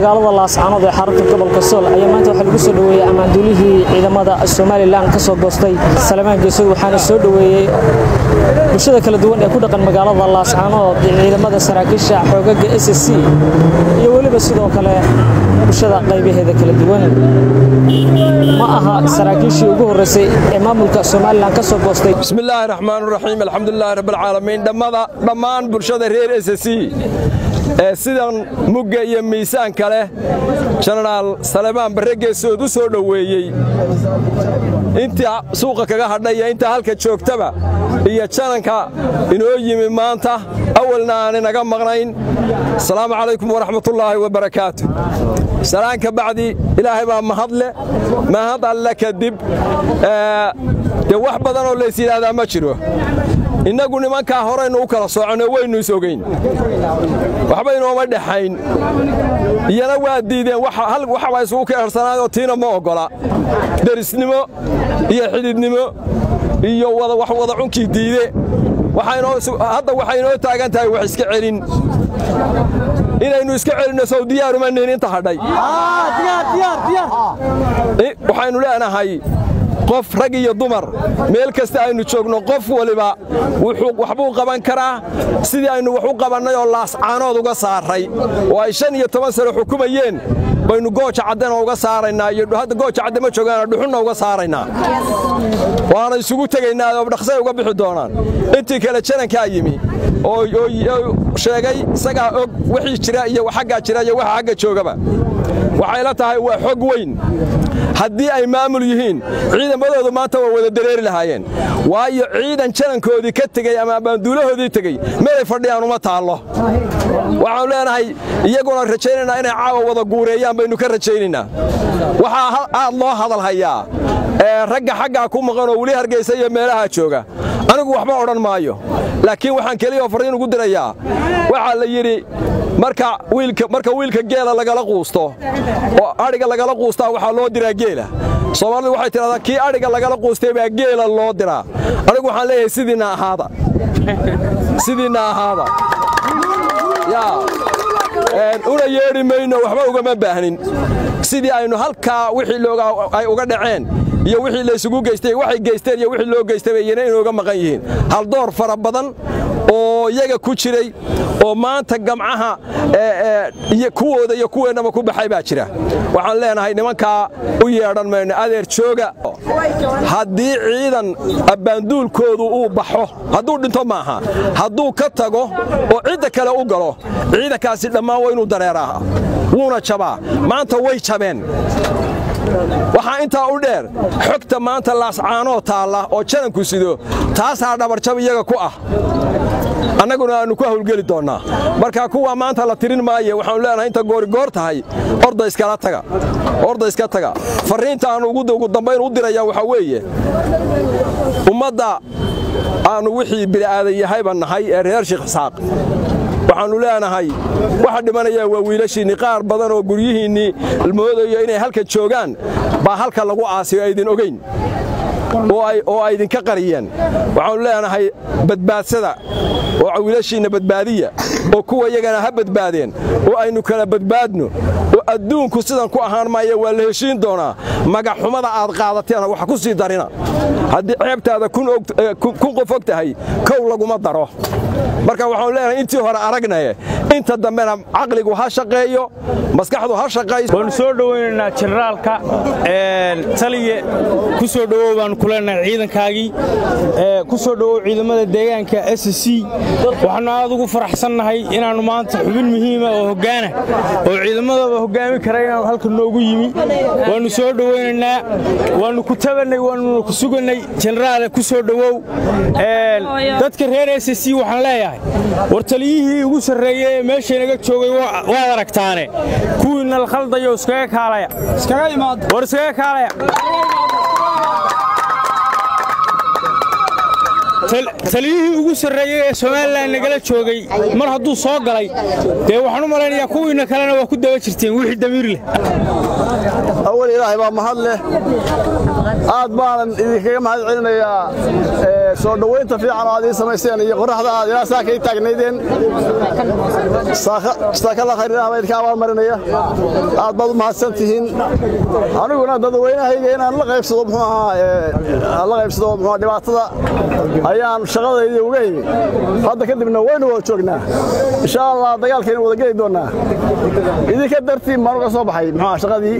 magaalada laascaanood ee xarunta gobolka sool ayaa maanta waxaa lagu soo dhoweeyey ammaanduulihii ciidamada somalilan ka soo goostay salamaan geesod waxaana soo dhoweeyey bulshada kala duwan ee ku dhaqan magaalada laascaanood ciidamada saraakiisha xoogaga s c iyo weliba sidoo kale bulshada qaybaheeda kala duwan ma aha saraakiishii ugu horreysay ee maamulka somalilan ka soo goostay bismillaahi raxmaan raxiim alxamdulilaahi rabbilcaalamiin dhammada dhammaan bulshada reer s c ee sidan mugga iyo miisaanka leh jenaraal salemaan barre geesood u soo dhoweeyey intii suuqa kaga hadhay iyo intaa halka joogtaba iyo jananka inoo yimi maanta awalna aan inaga maqnayn asalaamu calaykum waraxmatullaahi wabarakaatu salaan ka bacdi ilaahay baa mahadle mahad alle kadib dee wax badanoo lays yidhaahdaa ma jiro innagu nimankaa horaynu u kala soconno waynu is ogayn waxba inooma dhexayn iyana waa diideen waxbaa isugu keersanaayoo tiina ma oggola derisnimo iyo xididnimo iyo wax wada cunkii diide hadda waxay inoo taagan tahay wax iska celin inaynu iska celinno sow diyaaruma nihin inta hadhay waxaynu leenahay qof rag iyo dumar meel kasta aynu joogno qof waliba waxbuu qaban karaa sidii aynu wax u qabannay oo laascaanood uga saarray oo ay shan iyo toban sano xukumayeen baynu gooja caddena uga saaraynaa iyo hadda gooja cadde ma joogaana dhuxunna uga saaraynaa waana isugu tegaynaa oo dhaqsay uga bixi doonaan intii kale janankaa yimi oo sheegay isagaa og wixii jira iyo xaggaa jira iyo waxa xagga joogaba waxay la tahay waa xog weyn haddii ay maamul yihiin ciidamadoodu maanta waa wada dareeri lahaayeen waayo ciidan janankoodii ka tegey ama ammaanduulahoodii tegey meelay fadhiyaan uma taallo waxaanu leenahay iyaguna rajaynaynaa inay caawa wada guureeyaan baynu ka rajaynaynaa waxaa aad loo hadal hayaa ragga xaggaa ku maqan oo weli hargaysa iyo meelaha jooga anigu waxba odhan maayo laakiin waxaan keliyaoo farriin ugu dirayaa waxaa la yidhi marka wiilka geela lagala quusto oo adhiga lagala quustaa waxaa loo diraa geela soomaalidu waxay tidhahdaa kii adhiga lagala quustay baa geela loo diraa anigu waxaan leeyahay sidiinna ahaada sidiinna ahaada una yeedhi mayno waxba ugama baahnin sidii aynu halkaa wixii loogaa ay uga dhaceen iyo wixii laysugu geystay waxay geysteen iyo wixii loo geystay iyana inooga maqan yihiin haldoor fara badan oo iyaga ku jiray oo maanta gamcaha kuwooda iyo kuweennaba ku baxay baa jira waxaan leenahay nimankaa u yeedhan mayno adeer jooga haddii ciidan abbaanduulkoodu uu baxo hadduu dhinto maaha hadduu ka tago oo cidda kale u galo ciidankaasi dhammaan waa inuu dareeraa wuuna jabaa maanta way jabeen waxaa intaa u dheer xogta maanta laascaanoo taalla oo jananku sido taasaa dhabarjab iyaga ku ah annaguna aannu ku hawlgeli doonnaa marka kuwa maanta la tirin maaye waxaanu leenahay inta goorigoor tahay orda iskala taga orda iska taga farriinta aannu ugu dambayn u dirayaa waxaa weeye ummadda aannu wixii bili'aadan yahayba nahay ee reer sheekh isxaaq waxaannu leenahay waxa dhimanayaan waa wiilashiinnii qaar badan oo guryihiinnii moodayo inay halka joogaan baa halka lagu aasiyo aydin ogayn oo ay idinka qariyeen waxaannu leenahay badbaadsada oo wiilashiinna badbaadiya oo kuwa yagana ha badbaadeen oo aynu kala badbaadno oo adduunku sidan ku ahaan maaya waa la heshiin doonaa magaxxumada aad qaadateena wax ku sii darina haddii ceebtaada kun qof og tahay kow laguma daro marka waxaanu leenahay intii hore aragnaye inta dambena caqligu ha shaqeeyo maskaxdu ha shaqayso waannu soo dhowaynaynaa jenaraalka taliye ku soo dhowow baannu ku leenahay ciidankaagii ku soo dhowow ciidamada deegaanka s c waxaannu aad ugu faraxsannahay inaannu maanta xubin muhiima oo hoggaana oo ciidamadaba hoggaami kara inaannu halka noogu yimi waannu soo dhowaynaynaa waannu ku tabannay waannuna ku sugannay jenaraale ku soo dhowow dadka reer s c waxaan leeyahay war taliyihii ugu sarreeyey ee meeshaynaga joogay waad aragtaane kuwiinna la khaldayo iskaga kaalaya war iskaga kaalaya taliyihii ugu sarreeyey ee somalilan nagala joogay mar hadduu soo galay dee waxaan u malaynayaa kuwiinna kalena waa ku daba jirteen wixii damiir leh awal ilaahay baa mahad leh aad baanan idinkaga mahad celinayaa soo dhowaynta fiican oo aad ii samayseen iyo qoraxda aad ilaa saaka ii taagnaydeen saakala khayrilaha baa idinka abaalmarinaya aad baad u mahadsan tihiin aniguna dadweynahayga inaan la qaybsado muxuu ahaa la qaybsado muxuu dhibaatada ayaan shaqadayda uga imi hadda kadibna waynu wada joognaa insha allah dagaalkaynu wada geli doonaa idinka dartiin baan uga soo baxay muxuu shaqadii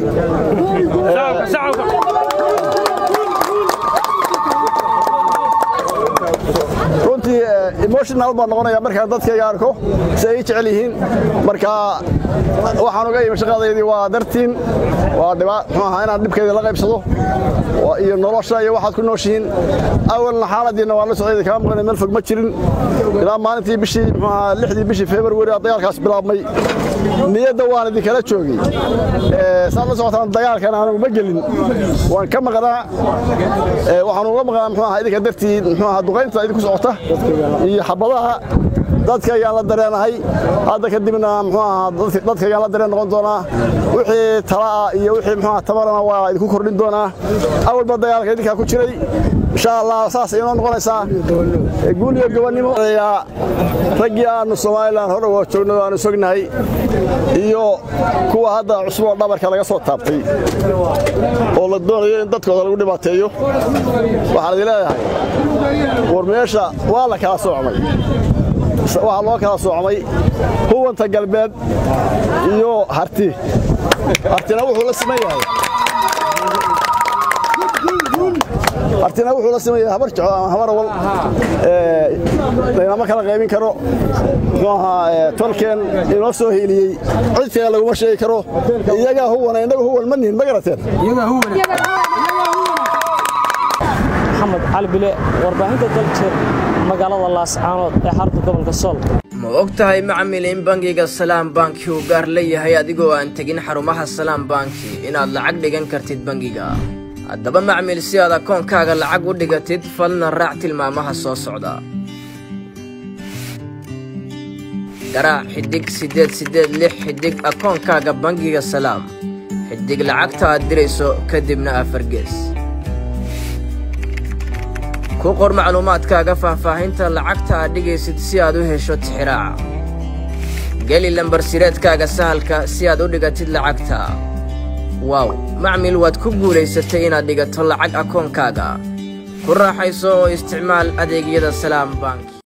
runtii emotional baan noqonaya markaan dadkayga arko si ay jecel yihiin marka waxaan uga imi shaqadaydii waa dartiin waa muxuu ahaa inaan dhibkayda la qaybsado iyo nolosha iyo waxaad ku nooshihiin awalna xaaladiina waa la socday kama maqnay meel fog ma jirin ilaa maalintii bishii muxuu ahaa lixdii bishii february dagaalkaas bilaabmay niyadda waan idinkala joogay saad la socotaan dagaalkan aanu ma gelin waan ka maqnaa waxaan uga maqnaa muxuu ahaa idinka dartii muxuu ahaa duqaynta idinku socota iyo xabadaha dadkaygaan la dareenahay hadda kadibna muxuu ahaa dadkaygaan la dareen noqon doonaa wixii tala'a iyo wixii muxuu ahaa tabarana waa idinku kordhin doonaa awalba dagaalka idinkaa ku jiray insha allah saas inoo noqonaysaa guul iyo gobonnimo raggii aanu somalilan hore waa joogno aanu sognahay iyo kuwa hadda cusub oo dhabarka laga soo taabtay oo la doonayo in dadkooda lagu dhibaateeyo waxaan idin leeyahay war meesha waa la kala soocmay waxaa loo kala soocmay huwanta galbeed iyo harti hartina wuxuu la siman yahay hartina wuxuu la siman yahay habar jeclo ama habar awal laynama kala qaybin karo muxuu ahaa tolkeen inoo soo hiiliyey cidkana laguma sheegi karo iyagaa huwana innaga huwan ma nihin ma garateen maxamed cali bile warbaahinta daljeer magaalada laascaanood ee xarunta gobolka sool ma og tahay macmil in bangiga salaam banki uu gaar leeyahay adigoo aan tegin xarumaha salaam banki inaad lacag dhigan kartid bangiga haddaba macmil si aad akoonkaaga lacag u dhigatid falna raac tilmaamaha soo socda garaac xiddig siddeed siddeed lix xiddig akoonkaaga bangiga salaam xiddig lacagta aad dirayso kadibna afargees ku qor macluumaadkaaga faahfaahinta lacagta aad dhigaysid si aad u hesho tixiraaca geli lambar sireedkaaga sahalka si aad u dhigatid lacagta waaw macmil waad ku guulaysatay inaad dhigato lacag akoonkaaga ku raaxayso oo isticmaal adeegyada salaam bank